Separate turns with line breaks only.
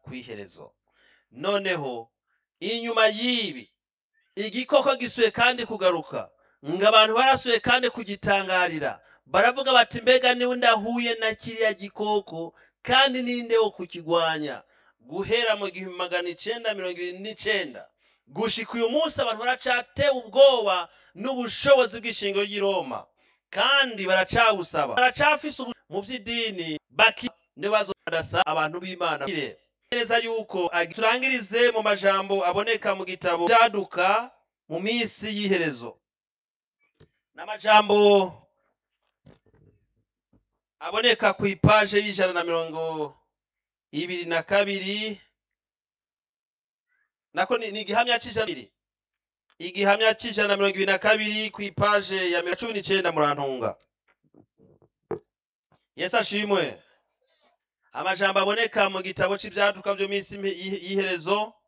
ku iherezo noneho inyuma y'ibi igikoko gisuye kandi kugaruka ngo abantu barasuye kandi kugitangarira baravuga bati mbega niwe ndahuye na kiriya gikoko kandi ninde wo kukigwanya guhera mu gihumbi magana icenda mirongo ibiri n'icenda gushika uyu munsi abantu baracatewe ubwoba n'ubushobozi bw'ishingiro ry'i roma kandi baracawusaba baracafise ubu mu by'idini baki nibo bazodasa abantu b'imana neza yuko agi- turangirize mu majambo aboneka mu gitabo byaduka mu minsi y'iherezo n'amajambo aboneka ku ipaje y'ijana na mirongo ibiri na kabiri nako ni ni igihamya c'ijana ibiri igihamya c'ijana na mirongo ibiri na kabiri ku ipaje ya mirongo cumi n'icenda murantunga yesu ashimwe amajambo aboneka mu gitabo c'ivyaduka vyo minsi y'iherezo